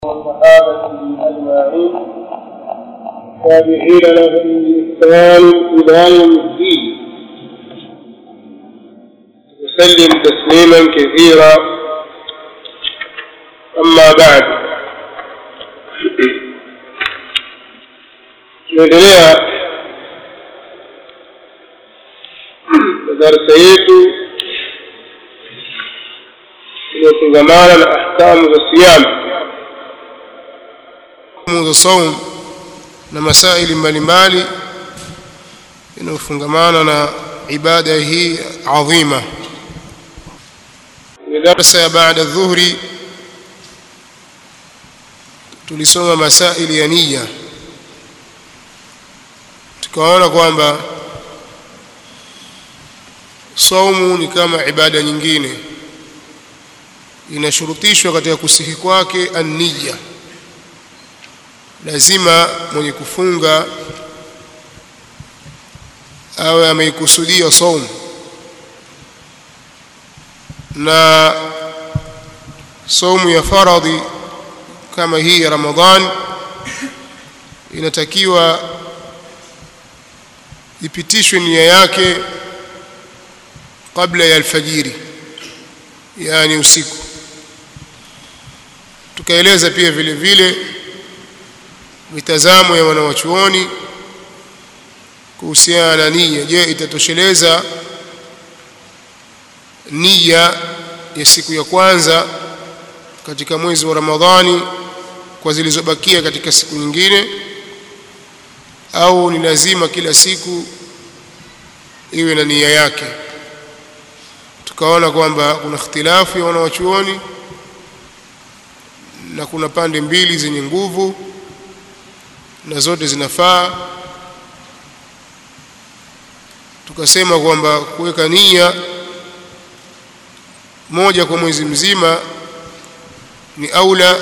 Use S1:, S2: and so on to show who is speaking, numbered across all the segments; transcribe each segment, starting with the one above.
S1: والصحابة أجمعين تابعين لهم بإحسان إلى يوم الدين وسلم تسليما كثيرا أما بعد tunaendelea na darsa yetu iliyofungamana na ahkamu za siyamu
S2: hukumu za saum na masaili mbalimbali inayofungamana na ibada hii adhima ni darsa ya baada dhuhri tulisoma masaili ya nia tukaona kwamba saumu ni kama ibada nyingine inashurutishwa katika kusihi kwake an-niyya lazima mwenye kufunga awe ameikusudia saumu na saumu ya faradhi kama hii ya Ramadhan inatakiwa ipitishwe nia yake kabla ya alfajiri yani usiku tukaeleza pia vile vile mitazamo ya wanawachuoni kuhusiana na nia je itatosheleza nia ya siku ya kwanza katika mwezi wa Ramadhani kwa zilizobakia katika siku nyingine au ni lazima kila siku iwe na nia yake tukaona kwamba kuna ikhtilafu ya wanawachuoni na kuna pande mbili zenye nguvu na zote zinafaa tukasema kwamba kuweka nia moja kwa mwezi mzima ni aula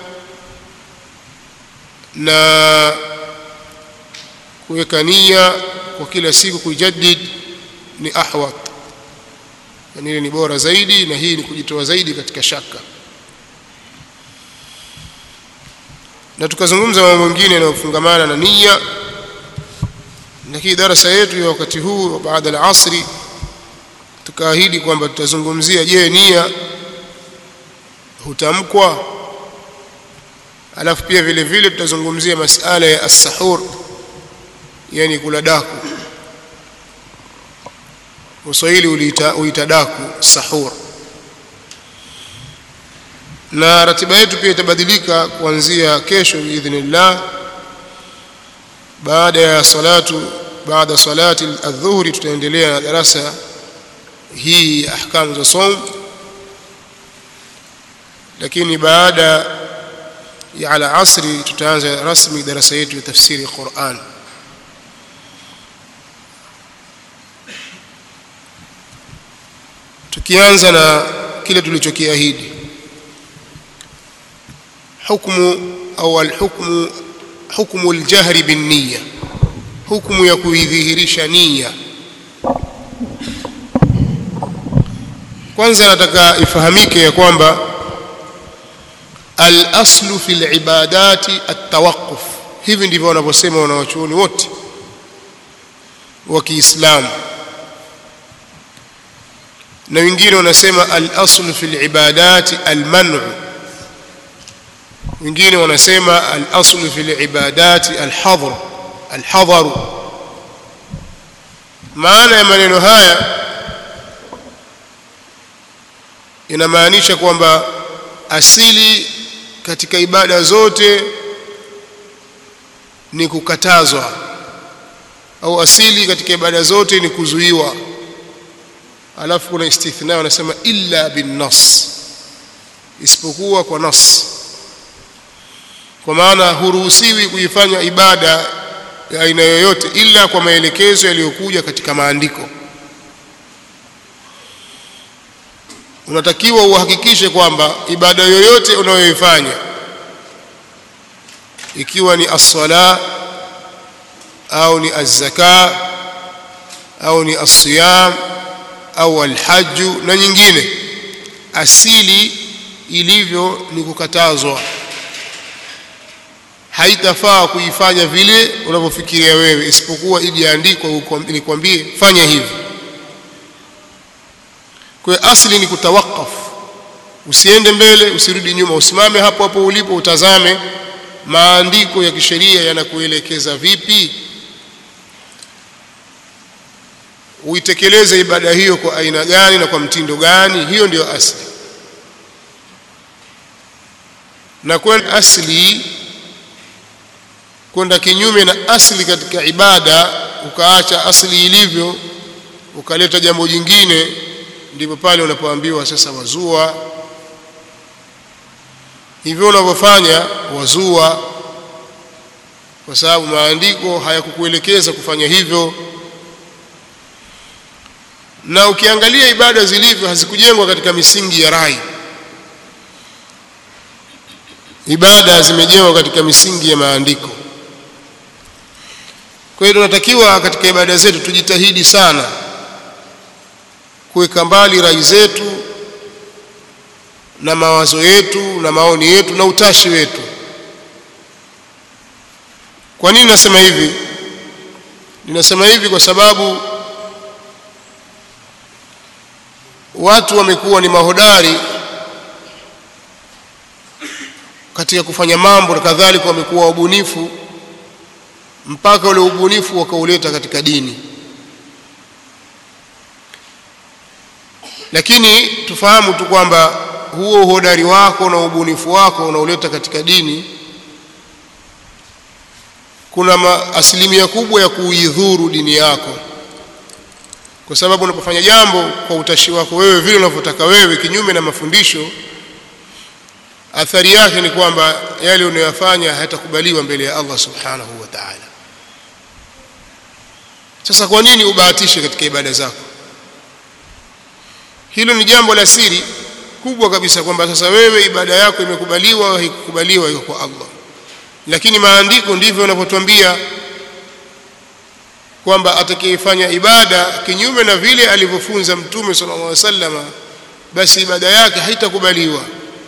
S2: na kuweka nia kwa kila siku kuijaddid ni ahwat yani ile ni bora zaidi na hii ni kujitoa zaidi katika shaka na tukazungumza mambo mengine yanayofungamana na nia lakini darasa yetu ya wakati huu baada ya asri tukaahidi kwamba tutazungumzia je nia hutamkwa alafu pia vile vile tutazungumzia masala ya as-sahur yani kula daku Waswahili uliita uita daku sahur na ratiba yetu pia itabadilika kuanzia kesho biidhnillah baada ya salatu baada salati adhuhuri tutaendelea na darasa hii ya ahkamu za saum lakini baada ya ala asri tutaanza rasmi darasa yetu ya tafsiri Qur'an tukianza na kile tulichokiahidi hukumu au alhukmu hukmu aljahri binniya hukumu ya kuidhihirisha nia kwanza nataka ifahamike ya kwamba al-aslu fi al-ibadati at-tawaqquf hivi ndivyo wanavyosema wanawachuoni wote wa Kiislamu na wengine wanasema al-aslu fi al-ibadati al-man'u wengine wanasema al-aslu fi al-ibadati al-hadr al-hadar maana ya maneno haya inamaanisha kwamba asili katika ibada zote ni kukatazwa au asili katika ibada zote ni kuzuiwa alafu kuna istithna wanasema illa bin nas isipokuwa kwa nas kwa maana huruhusiwi kuifanya ibada ya aina yoyote ila kwa maelekezo yaliyokuja katika maandiko unatakiwa uhakikishe kwamba ibada yoyote unayoifanya ikiwa ni as-sala au ni az-zaka au ni as-siyam au al-hajj na nyingine asili ilivyo ni kukatazwa haitafaa kuifanya vile unavyofikiria wewe isipokuwa ijiandikwa nikwambie fanya hivi kwa hiyo asli ni kutawakaf usiende mbele usirudi nyuma usimame hapo hapo ulipo utazame maandiko ya kisheria yanakuelekeza vipi uitekeleze ibada hiyo kwa aina gani na kwa mtindo gani hiyo ndiyo asli na kwenda asli kwenda kinyume na asli katika ibada ukaacha asli ilivyo ukaleta jambo jingine ndipo pale unapoambiwa sasa wazua hivyo unavyofanya wazua kwa sababu maandiko hayakukuelekeza kufanya hivyo na ukiangalia ibada zilivyo hazikujengwa katika misingi ya rai ibada zimejengwa katika misingi ya maandiko kwa hiyo tunatakiwa katika ibada zetu tujitahidi sana kuweka mbali rai zetu na mawazo yetu na maoni yetu na utashi wetu kwa nini nasema hivi ninasema hivi kwa sababu watu wamekuwa ni mahodari katika kufanya mambo na kadhalika wamekuwa wabunifu mpaka ule ubunifu wakauleta katika dini lakini tufahamu tu kwamba huo uhodari wako na ubunifu wako unaoleta katika dini kuna asilimia kubwa ya kuidhuru dini yako kwa sababu unapofanya jambo kwa utashi wako wewe vile unavyotaka wewe kinyume na mafundisho athari yake ni kwamba yale unayofanya hayatakubaliwa mbele ya Allah subhanahu wa ta'ala sasa kwa nini ubahatishe katika ibada zako hilo ni jambo la siri kubwa kabisa kwamba sasa wewe ibada yako imekubaliwa au haikukubaliwa iko kwa Allah lakini maandiko ndivyo yanavyotuambia kwamba atakayefanya ibada kinyume na vile alivyofunza mtume sallallahu alaihi wasallam basi ibada yake haitakubaliwa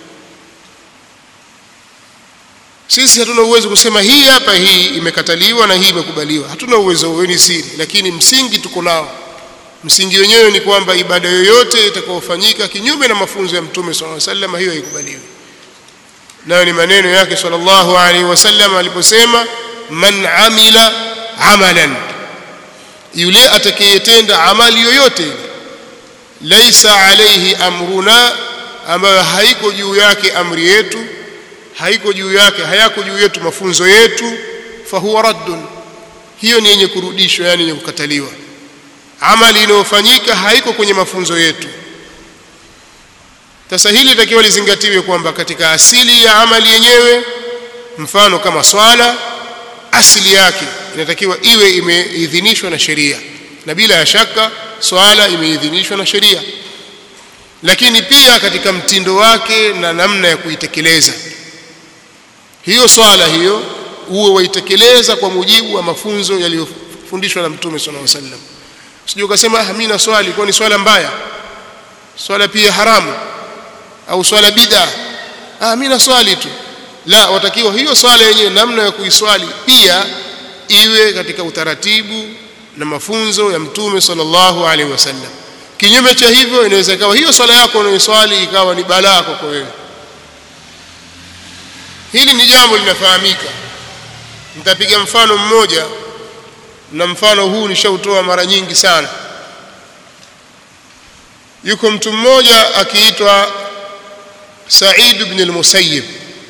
S2: sisi hatuna uwezo kusema hii hapa hii imekataliwa na hii imekubaliwa hatuna uwezo huo ni siri lakini msingi tuko nao msingi wenyewe ni kwamba ibada yoyote itakayofanyika kinyume na mafunzo ya mtume sallallahu alaihi wasallam hiyo haikubaliwi nayo ni maneno yake sallallahu alaihi wasallam aliposema man amila amalan yule atakayetenda amali yoyote laisa alaihi amruna ambayo haiko juu yake amri yetu haiko juu yake hayako juu yetu mafunzo yetu fahuwa raddun hiyo ni yenye kurudishwa yani yenye kukataliwa amali inayofanyika haiko kwenye mafunzo yetu sasa hili litakiwa lizingatiwe kwamba katika asili ya amali yenyewe mfano kama swala asili yake inatakiwa iwe imeidhinishwa na sheria na bila ya shaka swala imeidhinishwa na sheria lakini pia katika mtindo wake na namna ya kuitekeleza hiyo swala hiyo uwe waitekeleza kwa mujibu wa mafunzo yaliyofundishwa na mtume sallallahu alaihi wasallam sijui ukasema ah mimi na swali kwa ni swala mbaya swala pia haramu au swala bid'a ah mimi na swali tu la watakiwa hiyo swala yenyewe namna ya kuiswali pia iwe katika utaratibu na mafunzo ya mtume sallallahu alaihi wasallam kinyume cha hivyo inaweza ikawa hiyo swala yako unayoswali ikawa ni balaa kwako wewe hili ni jambo linafahamika nitapiga mfano mmoja na mfano huu nishautoa mara nyingi sana yuko mtu mmoja akiitwa Said ibn al-Musayyib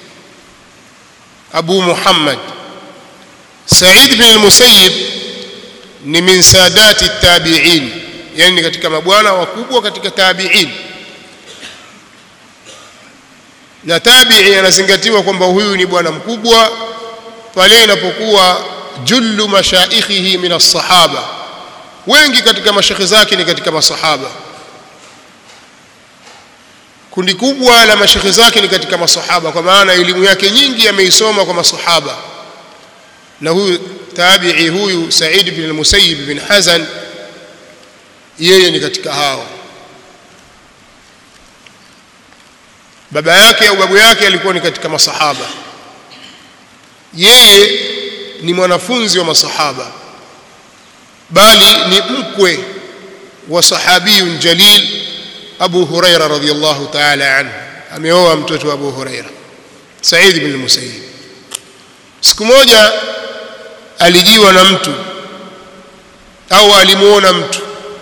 S2: Abu Muhammad Said ibn al-Musayyib ni min sadati tabi'in yani katika mabwana wakubwa katika tabi'in na tabi'i anazingatiwa kwamba huyu ni bwana mkubwa pale inapokuwa jullu mashaikhihi min as-sahaba wengi katika mashekhe zake ni katika masahaba kundi kubwa la mashekhe zake ni katika masahaba kwa maana elimu yake nyingi ameisoma kwa masahaba na huyu tabi'i huyu Said bin al-Musayyib bin Hazan yeye ni katika hao baba yake au babu yake alikuwa ni katika masahaba yeye ni mwanafunzi wa masahaba bali ni mkwe wa sahabiyun jalil Abu Huraira radhiyallahu ta'ala anhu ameoa mtoto wa Abu Huraira Said ibn Musayyib siku moja alijiwa na mtu au alimuona mtu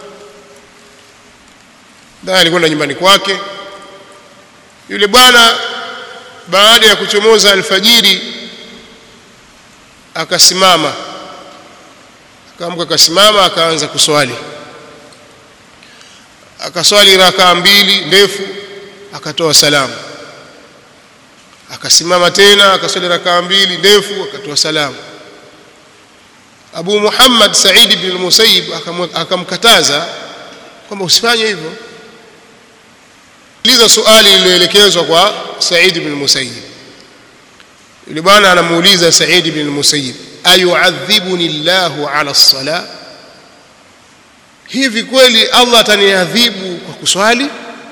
S2: na alikwenda nyumbani kwake yule bwana baada ya kuchomoza alfajiri akasimama akaamka akasimama akaanza kuswali akaswali rakaa mbili ndefu akatoa salamu akasimama tena akaswali rakaa mbili ndefu akatoa salamu Abu Muhammad Said ibn al-Musayyib akamkataza kwamba usifanye hivyo liza swali lililoelekezwa kwa Said ibn al-Musayyib yule bwana anamuuliza Said ibn al-Musayyib ayu'adhibuni Allahu ala as-salah hivi kweli Allah ataniadhibu kwa kuswali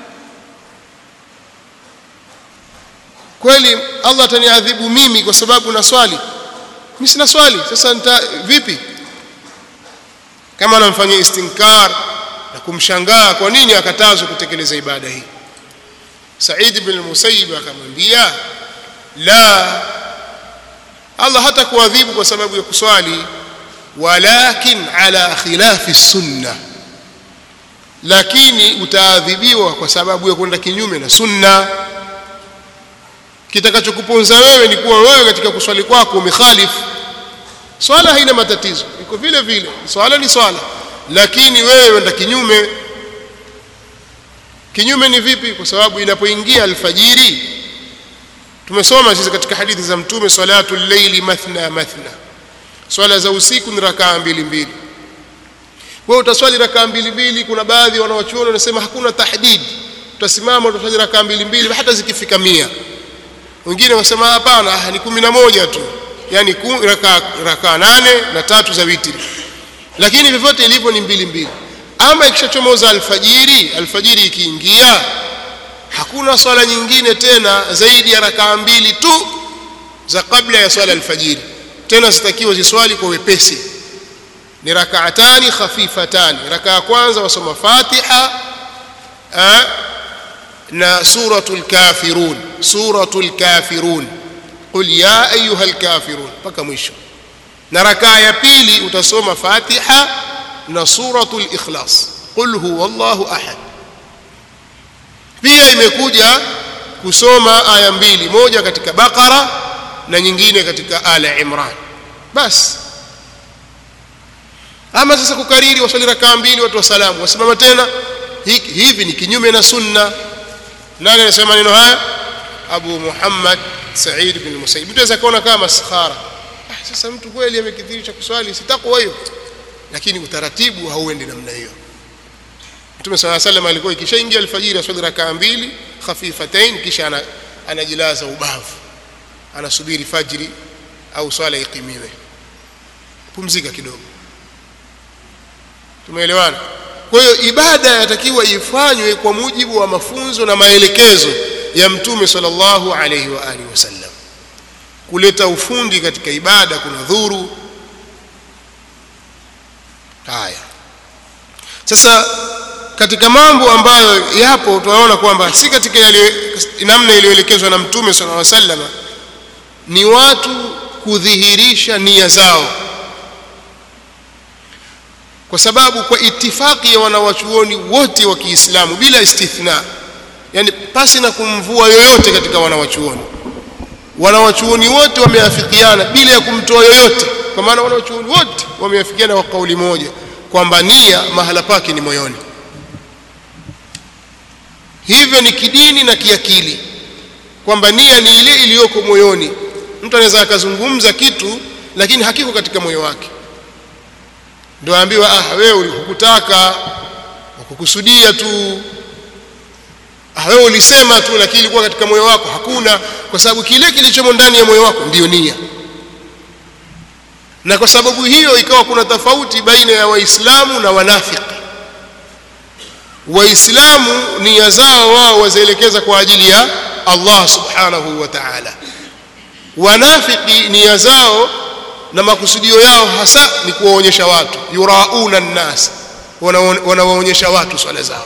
S2: kweli Allah ataniadhibu mimi kwa sababu na swali mimi sina swali sasa nita vipi kama anamfanyia istinkar na kumshangaa kwa nini akatazwa kutekeleza ibada hii Said ibn al-Musayyib akamwambia la Allah hata kuadhibu kwa sababu ya kuswali walakin ala khilafi sunna lakini utaadhibiwa kwa sababu ya kwenda kinyume na sunna kitakachokuponza wewe ni kuwa wewe katika kuswali kwako umekhalifu swala haina matatizo iko vile vile swala ni swala lakini wewe wenda kinyume kinyume ni vipi kwa sababu inapoingia alfajiri tumesoma sisi katika hadithi za mtume salatu llaili mathna mathna swala za usiku ni rakaa mbili mbili wewe utaswali rakaa mbili mbili kuna baadhi wanawachuoni wanasema hakuna tahdid utasimama utaswali rakaa mbili mbili hata zikifika mia wengine wasema hapana ni kumi na moja tu yani rakaa raka nane na tatu za witri lakini vyovyote ilivyo ni mbili mbili ama ikishachomoza alfajiri alfajiri ikiingia hakuna swala nyingine tena zaidi ya rakaa mbili tu za kabla ya swala alfajiri tena zitakiwa ziswali kwa wepesi ni rakaatani khafifatani raka ya kwanza wasoma fatiha eh, na suratul kafirun suratul kafirun qul ya ayuha alkafirun mpaka mwisho na rakaa ya pili utasoma fatiha na suratul ikhlas qul huwa allahu ahad pia imekuja kusoma aya mbili moja katika baqara na nyingine katika ala imran basi ama sasa kukariri waswali rakaa mbili watu wasalamu wasimama tena hivi ni kinyume na sunna nani anasema maneno haya abu muhammad said bin musayyib mtu anaweza kuona kama maskhara ah, sasa mtu kweli amekithirisha kuswali si takwa hiyo lakini utaratibu hauendi namna hiyo mtume sala salam alikuwa ikishaingia alfajiri aswali rakaa mbili khafifatain kisha anajilaza ubavu anasubiri fajiri au swala ikimiwe pumzika kidogo tumeelewana kwa hiyo ibada yatakiwa ifanywe kwa mujibu wa mafunzo na maelekezo ya mtume sallallahu alaihi wa alihi wasallam kuleta ufundi katika ibada kuna dhuru haya sasa katika mambo ambayo yapo tunaona kwamba si katika yale namna iliyoelekezwa na mtume sallallahu alaihi wasallam ni watu kudhihirisha nia zao kwa sababu kwa itifaki ya wanawachuoni wote wa Kiislamu bila istithna yani pasi na kumvua yoyote katika wanawachuoni wanawachuoni wote wameafikiana bila ya kumtoa yoyote kwa maana wanawachuoni wote wameafikiana kwa kauli moja kwamba nia mahala pake ni moyoni hivyo ni kidini na kiakili kwamba nia ni ile iliyoko moyoni mtu anaweza akazungumza kitu lakini hakiko katika moyo wake ndio aambiwa ah wewe hukutaka ukukusudia tu ah wewe ulisema tu lakini ilikuwa katika moyo wako hakuna kwa sababu kile kilichomo ndani ya moyo wako ndiyo nia na kwa sababu hiyo ikawa kuna tofauti baina ya waislamu na wanafiki waislamu nia zao wao wazielekeza kwa ajili ya Allah subhanahu wa ta'ala wanafiki nia zao na makusudio yao hasa ni kuwaonyesha watu yurauna nnas wanawaonyesha watu swala zao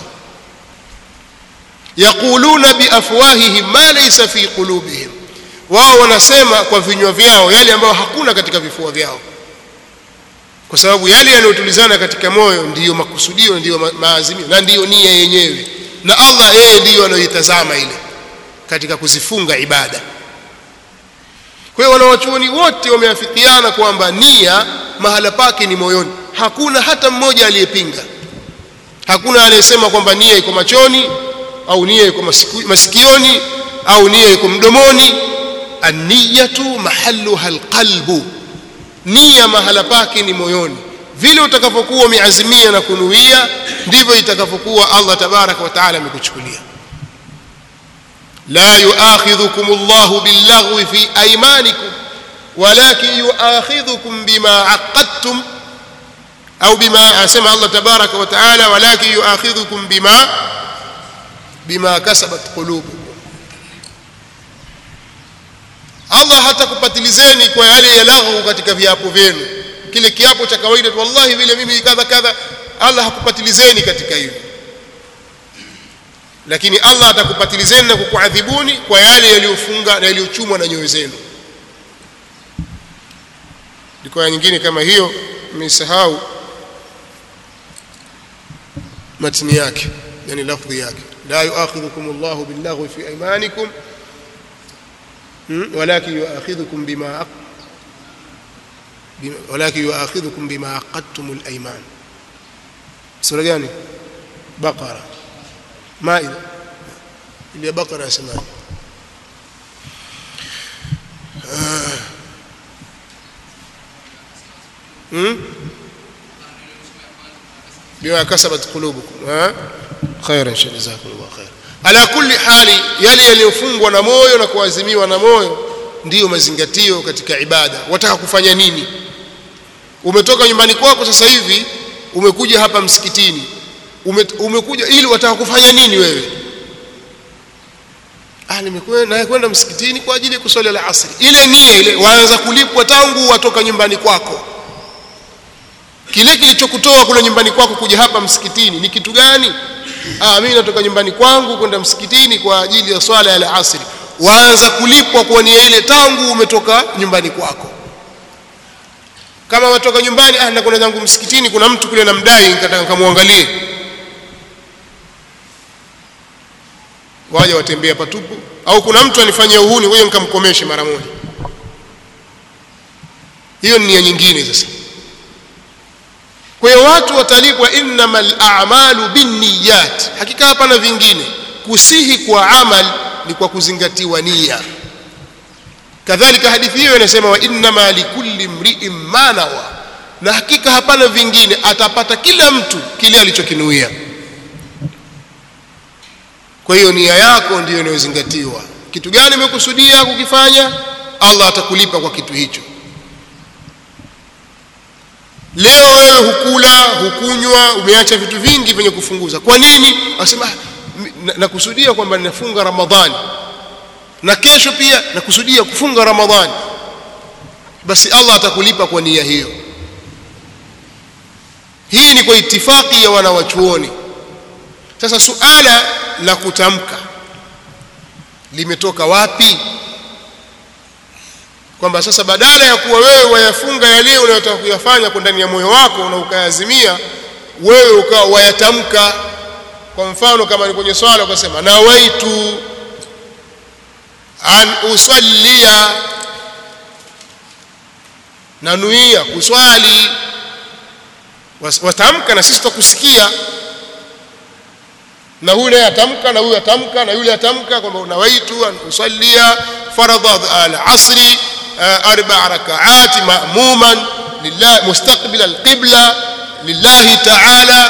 S2: yaquluna biafwahihim ma laysa fi qulubihim wao wanasema kwa vinywa vyao yale ambayo hakuna katika vifua vyao kwa sababu yale yanayotulizana katika moyo ndiyo makusudio ndiyo ma maazimio na ndiyo nia yenyewe na Allah yeye ndiyo anayoitazama ile katika kuzifunga ibada kwa hiyo wanawachuoni wote wameafikiana kwamba nia mahala pake ni moyoni hakuna hata mmoja aliyepinga hakuna aliyesema kwamba nia iko machoni au nia iko masikioni au nia iko mdomoni an-niyatu mahalluha alqalbu nia mahala pake ni moyoni vile utakavyokuwa umeazimia na kunuia ndivyo itakavyokuwa Allah tabaraka wa taala amekuchukulia la yuakhidhukum Allahu billaghwi fi aymanikum walakin yuakhidhukum bima aqadtum au bima asema Allah tabaraka wa taala walakin yuakhidhukum bima bima kasabat qulubukum Allah hatakupatilizeni kwa yale ya laghu katika viapo vyenu kile kiapo cha kawaida wallahi vile mimi kadha kadha Allah hakupatilizeni katika hilo lakini Allah atakupatilizeni na kukuadhibuni kwa yale yaliyofunga na yaliyochumwa na nyoyo zenu liko nyingine kama hiyo nimesahau matni yake yani lafdhi yake la yuakhidhukum Allahu billaghwi fi aymanikum ولكن يؤاخذكم بما ولكن يؤاخذكم بما عقدتم الايمان سوره gani بقره مائده ile بقره yasemaje بما كسبت قلوبكم ها خير ان شاء الله جزاكم الله خير ala kulli hali yale yaliyofungwa na moyo na kuazimiwa na moyo ndiyo mazingatio katika ibada wataka kufanya nini umetoka nyumbani kwako sasa hivi umekuja hapa msikitini Ume, umekuja ili wataka kufanya nini wewe ah nimekwenda kwenda msikitini kwa ajili ya kuswali la asri ile nia ile waanza kulipwa tangu watoka nyumbani kwako kile kilichokutoa kule nyumbani kwako kuja hapa msikitini ni kitu gani ah mimi natoka nyumbani kwangu kwenda msikitini kwa ajili ya swala ya asri waanza kulipwa kwa nia ile tangu umetoka nyumbani kwako kama watoka nyumbani ah nakwenda zangu msikitini kuna mtu kule namdai nikataka nikamwangalie waje watembea patupu au kuna mtu anifanyia uhuni wewe nikamkomeshe mara moja hiyo ni nia nyingine sasa kwa hiyo watu watalipwa innamal a'malu binniyat hakika hapana vingine kusihi kwa amal ni kwa kuzingatiwa nia kadhalika hadithi hiyo inasema wa innama likulli mri'in ma nawa na hakika hapana vingine atapata kila mtu kile alichokinuia kwa hiyo nia yako ndiyo inayozingatiwa kitu gani umekusudia kukifanya Allah atakulipa kwa kitu hicho leo wewe hukula hukunywa umeacha vitu vingi vyenye kufunguza kwa nini wasema nakusudia kwamba ninafunga ramadhani na kesho pia nakusudia kufunga ramadhani basi Allah atakulipa kwa nia hiyo hii ni kwa itifaki ya wanawachuoni sasa suala la kutamka limetoka wapi kwamba sasa badala ya kuwa wewe wayafunga yale unayotaka kuyafanya kwa ndani ya moyo wako na ukaazimia wewe ukawa wayatamka kwa mfano kama ni kwenye swala ukasema nawaitu an usallia nanuia kuswali watamka na sisi tutakusikia na huyu naye atamka na huyu atamka na yule atamka kwamba unawaitu an usallia faradha al-asri arba rakaat ma'muman lillah mustaqbil al-qibla lillahi ta'ala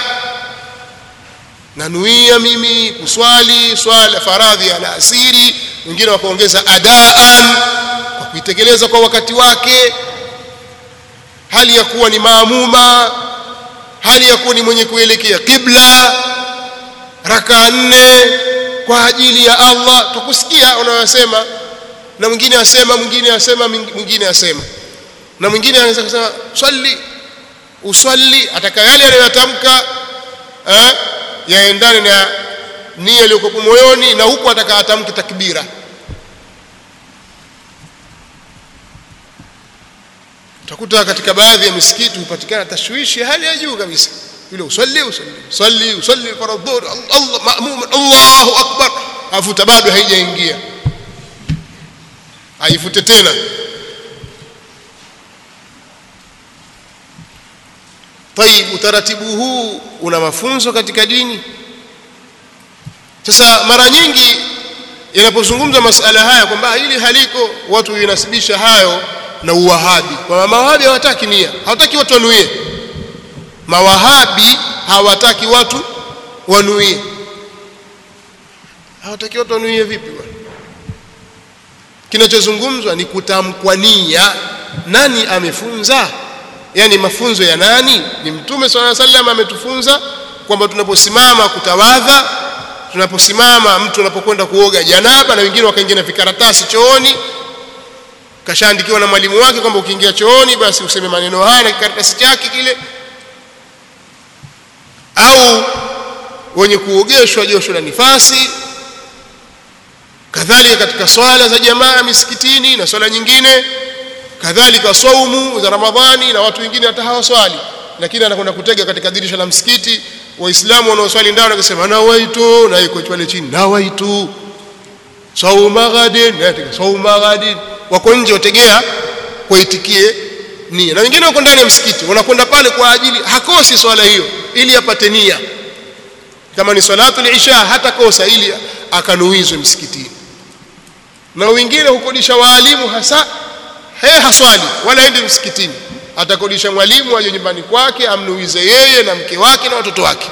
S2: nanuia mimi kuswali swala faradhi ya alasiri wengine wakaongeza adaan kwa kuitekeleza kwa wakati wake hali ya kuwa ni maamuma hali ya kuwa ni mwenye kuelekea qibla raka nne kwa ajili ya Allah tukusikia unayosema na mwingine asema mwingine asema mwingine asema na mwingine anaweza kusema swali uswali ataka yale anayotamka eh yaendane na nia iliyokuwa moyoni na huku ataka atamke takbira utakuta katika baadhi ya misikiti hupatikana tashwishi hali ya juu kabisa yule usalli usalli salli usalli faradhur Allah ma'mum Allahu akbar afuta bado haijaingia aifute tena طيب utaratibu huu una mafunzo katika dini sasa mara nyingi yanapozungumza masala haya kwamba hili haliko watu winasibisha hayo na uwahabi kwa mawahabi hawataki nia hawataki watu wanuie mawahabi hawataki watu wanuie hawataki watu wanuie vipi bwana kinachozungumzwa ni kutamkwa nia nani amefunza yani mafunzo ya nani ni mtume swalla sallam ametufunza kwamba tunaposimama kutawadha tunaposimama mtu anapokwenda kuoga janaba na wengine wakaingia na vikaratasi chooni kashaandikiwa na mwalimu wake kwamba ukiingia chooni basi useme maneno haya na kikaratasi chake kile au wenye kuogeshwa josho la nifasi kadhalika katika swala za jamaa misikitini na swala nyingine kadhalika saumu za ramadhani na watu wengine hata hawaswali lakini anakwenda kutega katika dirisha la msikiti waislamu wanaoswali ndani wakasema nawaitu na iko pale chini nawaitu sauma ghadin na sauma ghadin wako nje wategea waitikie nia na wengine wako ndani ya msikiti wanakwenda pale kwa ajili hakosi swala hiyo ili apate nia kama ni salatu isha hata kosa ili akanuizwe msikitini na wengine hukodisha waalimu hasa he haswali wala endi msikitini atakodisha mwalimu aje nyumbani kwake amnuize yeye na mke wake na watoto wake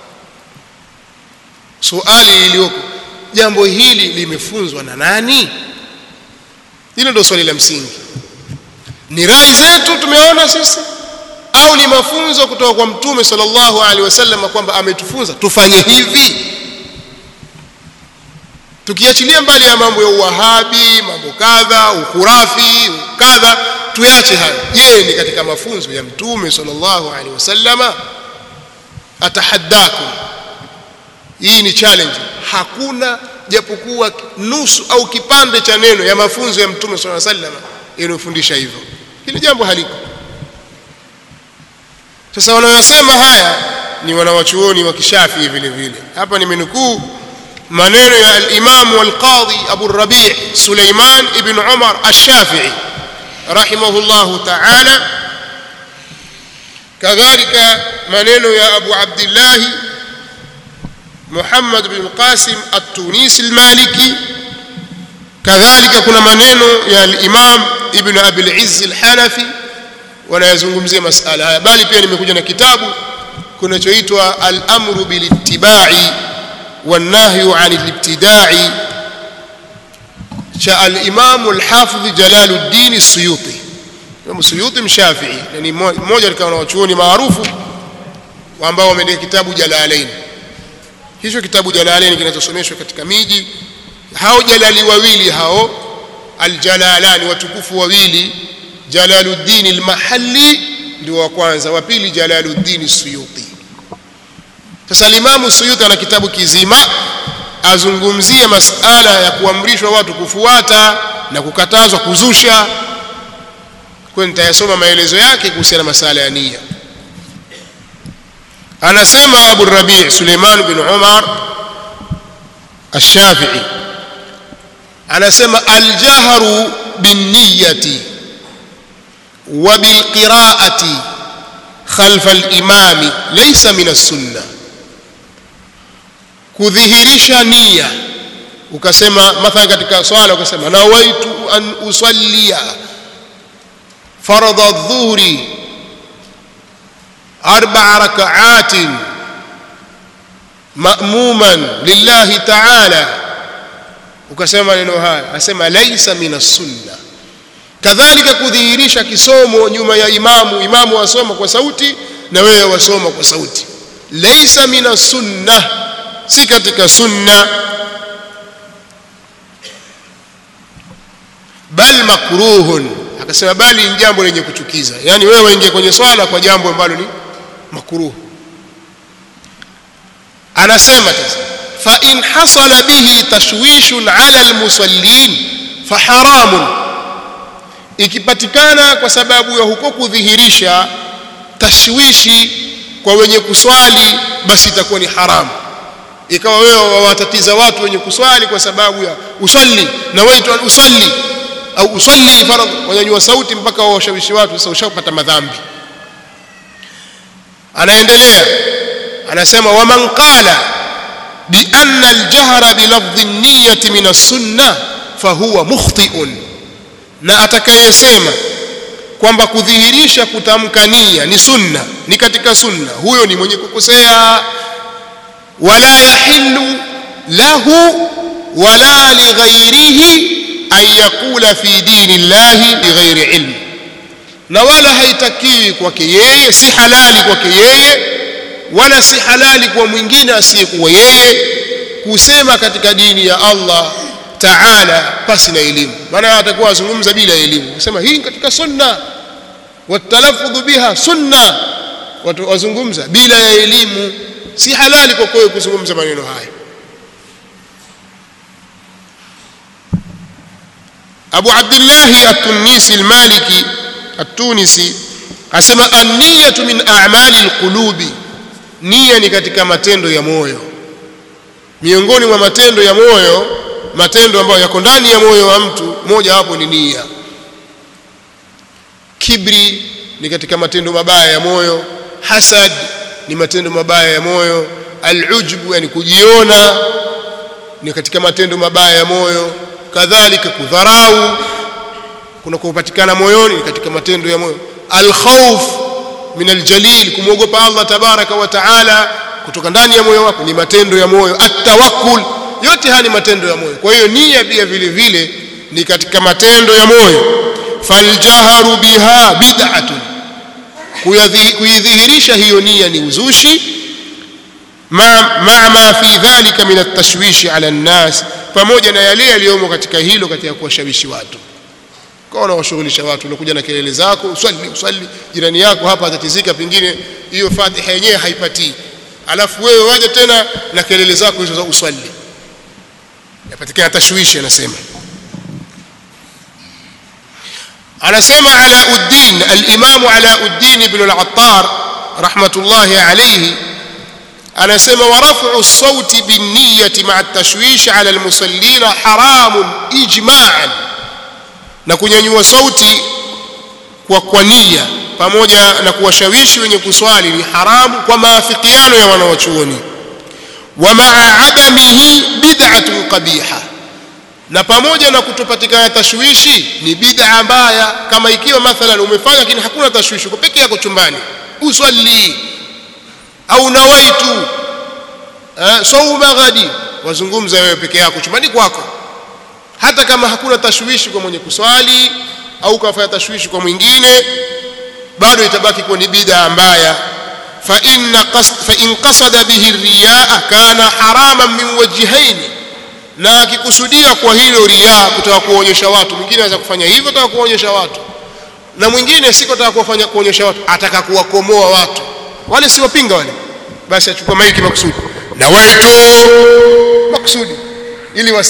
S2: suali lilioko jambo hili limefunzwa na nani hilo ndio swali la msingi ni rai zetu tumeona sisi au ni mafunzo kutoka kwa mtume sallallahu alaihi wasallam kwamba ametufunza tufanye hivi tukiachilia mbali ya mambo ya uwahabi mambo kadha ukurafi kadha tuyache hayo je ni katika mafunzo ya mtume sallallahu alaihi wasallama atahaddakum hii ni challenge hakuna japokuwa nusu au kipande cha neno ya mafunzo ya mtume sallallahu alaihi wasallam yanayofundisha hivyo hili jambo haliko sasa wanayosema haya ni wanawachuoni wa kishafii vile vile hapa nimenukuu maneno ya al-Imam al-Qadhi Abu Rabi' Suleiman ibn Umar al-Shafi'i rahimahullahu ta'ala kadhalika maneno ya Abu Abdullah Muhammad bin Qasim at-Tunisi al-Maliki kadhalika kuna maneno ya al-Imam Ibn Abi al-Izz al-Hanafi wanayazungumzia masala haya bali pia nimekuja na kitabu kinachoitwa al-amru bil-ittiba'i wan-nahyu 'anil ibtida'i cha al-Imam al-Hafidh Jalaluddin as-Suyuti Imam Suyuti mshafi'i ni mmoja katika wanachuoni maarufu ambao wameandika kitabu Jalalain hicho kitabu Jalalain kinachosomeshwa katika miji hao jalali wawili hao aljalalani watukufu wawili Jalaluddin al-Mahalli ndio wa kwanza wa pili Jalaluddin Suyuti sasa Imam Suyuti ana kitabu kizima azungumzia masala ya kuamrishwa watu kufuata na kukatazwa kuzusha kwa nitayasoma maelezo yake kuhusiana na masala ya nia anasema Abu Rabi' Suleiman bin Umar Ash-Shafi'i anasema al-jahru bin-niyyati wa bil-qira'ati khalfa al-imami laysa min as-sunnah kudhihirisha nia ukasema mathalan katika swala ukasema nawaitu an usallia faradha adh-dhuhri arba'a raka'atin ma'muman lillahi ta'ala ukasema maneno haya asema laisa minas sunna kadhalika kudhihirisha kisomo nyuma ya imamu imamu wasoma kwa sauti na wewe wasoma kwa sauti laisa minas sunna si katika sunna makruhun akasema bali ni jambo lenye kuchukiza yani wewe waingia kwenye swala kwa jambo ambalo ni makruh anasema sasa fa in hasala bihi tashwishun ala almusallin fa haramun ikipatikana kwa sababu ya huko kudhihirisha tashwishi kwa wenye kuswali basi itakuwa ni haramu ikawa wewe wawatatiza watu wenye kuswali kwa sababu ya usalli na waitu an usalli au usalli faradh wanyanyua sauti mpaka wawashawishi watu sasa ushapata madhambi anaendelea anasema waman qala بأن الجهر بلفظ النية من السنة فهو مخطئ na atakayesema kwamba kudhihirisha kutamka nia ni sunna ni katika sunna huyo ni mwenye kukosea wala yahillu lahu wala lighairihi an yaqula fi dini llahi bighairi ilm na wala haitakiwi kwake yeye si halali kwake yeye wala si halali kwa mwingine asiyekuwa yeye kusema katika dini ya Allah taala pasi na elimu maana atakuwa azungumza bila elimu kusema hii katika sunna watalaffudhu biha sunna watu wazungumza bila ya elimu si halali kwa kweli kuzungumza maneno haya Abu Abdullah at-Tunisi al-Maliki at-Tunisi asema an-niyatu min a'mali al-qulubi nia ni katika matendo ya moyo miongoni mwa matendo ya moyo matendo ambayo yako ndani ya moyo wa mtu moja wapo ni nia kibri ni katika matendo mabaya ya moyo hasad ni matendo mabaya ya moyo alujbu yani kujiona ni katika matendo mabaya ya moyo kadhalika kudharau kuna kupatikana moyoni ni katika matendo ya moyo alkhawf min aljalil kumwogopa Allah tabaraka wa taala kutoka ndani ya moyo wako ni matendo ya moyo atawakkul yote haya ni matendo ya moyo kwa hiyo nia pia vile vile ni katika matendo ya moyo faljaharu biha bid'atun kuidhihirisha hiyo nia ni uzushi ma ma, ma fi dhalika min at-tashwishi ala an-nas pamoja na yale yaliyomo katika hilo katika kuwashawishi watu kwa unawashughulisha watu unakuja na kelele zako uswali uswali jirani yako hapa atatizika pengine hiyo fatiha yenyewe haipatii alafu wewe waje tena na kelele zako hizo za uswali yapatikana tashwishi anasema anasema Alauddin al-Imam Alauddin ibn al-Attar rahmatullahi alayhi anasema wa raf'u as-sawti bin-niyyati ma'a at-tashwish 'ala al-musallin haramun ijma'an na kunyanyua sauti kwa kwa nia pamoja na kuwashawishi wenye kuswali ni haramu kwa maafikiano ya wanawachuoni wa ma'a adamihi bid'atun qabiha na pamoja na kutopatikana tashwishi ni bid'a mbaya kama ikiwa mathalan umefanya lakini hakuna tashwishi uko peke yako chumbani uswali au nawaitu eh, sauma ghadi wazungumza wewe peke yako chumbani kwako hata kama hakuna tashwishi kwa mwenye kuswali au kafanya tashwishi kwa mwingine bado itabaki kuwa ni bid'a mbaya fa inna qasd fa in qasada bihi riyaa kana haraman min wajhaini na akikusudia kwa hilo riaa kutaka kuonyesha watu mwingine anaweza kufanya hivyo ataka kuonyesha watu na mwingine siko ataka kuwafanya kuonyesha watu ataka kuwakomoa watu wale si wapinga wale basi achukua maiki makusudi na waitu makusudi ili